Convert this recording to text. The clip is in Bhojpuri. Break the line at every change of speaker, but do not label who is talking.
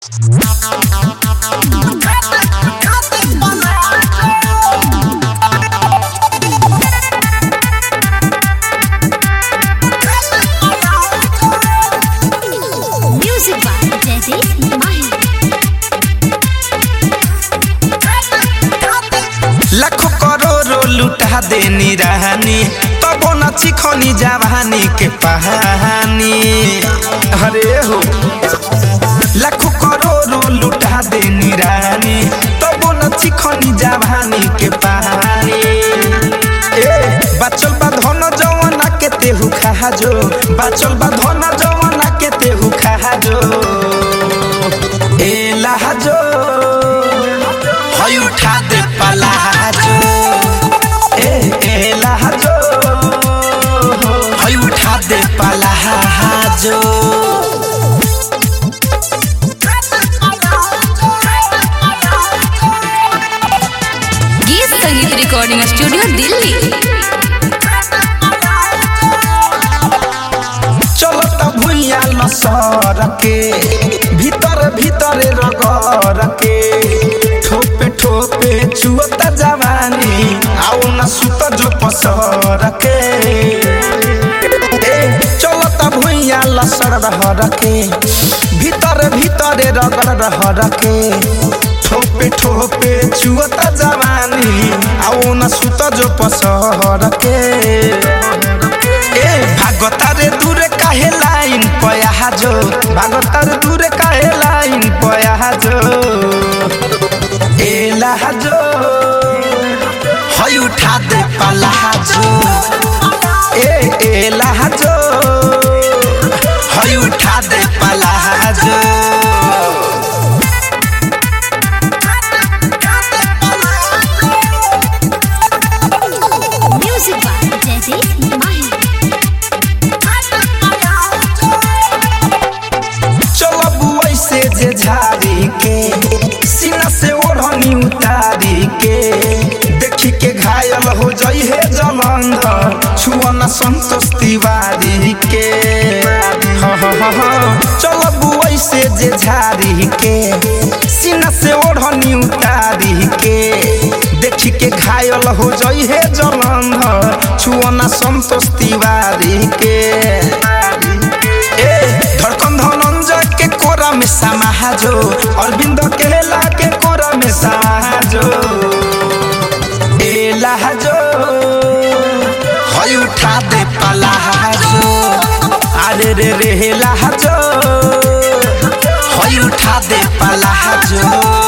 Music by Jaideep Mahi.
लाखों करोड़ों लुटा देनी रानी तबो न चिखनी जवानी के पहानी अरे हो लाखों करोड़ों लुटा देनी रानी तबो न चिखनी जवानी के पहानी ए बचल बा धन जवाना के तेहू खा जो बचल बा धन जवाना के तेहू खा जो ए लहजो हई उठा दे पलाजो ए ए लहजो हई उठा दे पलाजो
गीत संगीत रिकॉर्डिंग स्टूडियो दिल्ली
चलत भुइया लसर के भीतर भीतर रगर के ठोपे ठोपे चुअत जवानी आओ न सुत जो पसर के ए, चलत भुइया लसर रहर के भीतर भीतर रगर रहर के ठोपे ठोपे चुअत जवानी आओ न सुत जो पसर के ए भागता रे दूरे काहे लाइन पया जो भागता रे दूरे काहे लाइन पया जो ए लहजो हई उठा दे पलाजो ए ए लहजो हई उठा दे palazzo
Music by Jaideep Mahi.
चलब ऐसे जे झाड़ी के सीना से ओढ़नी उतारी के देखी के घायल हो जाई है जलंधर छुअना संतोष तिवारी के हाँ हाँ हाँ हाँ चलब ऐसे जे झाड़ी के सीना से ओढ़नी उतारी के देखी के घायल हो जाई है जलंधर छुअना संतोष तिवारी के ए धड़कन धनंजय के कोरा में समाजो अरविंद केला के कोरा में समाजो ए लहजो हई उठा दे पलाजो अरे रे रे लहजो हई उठा दे पलाजो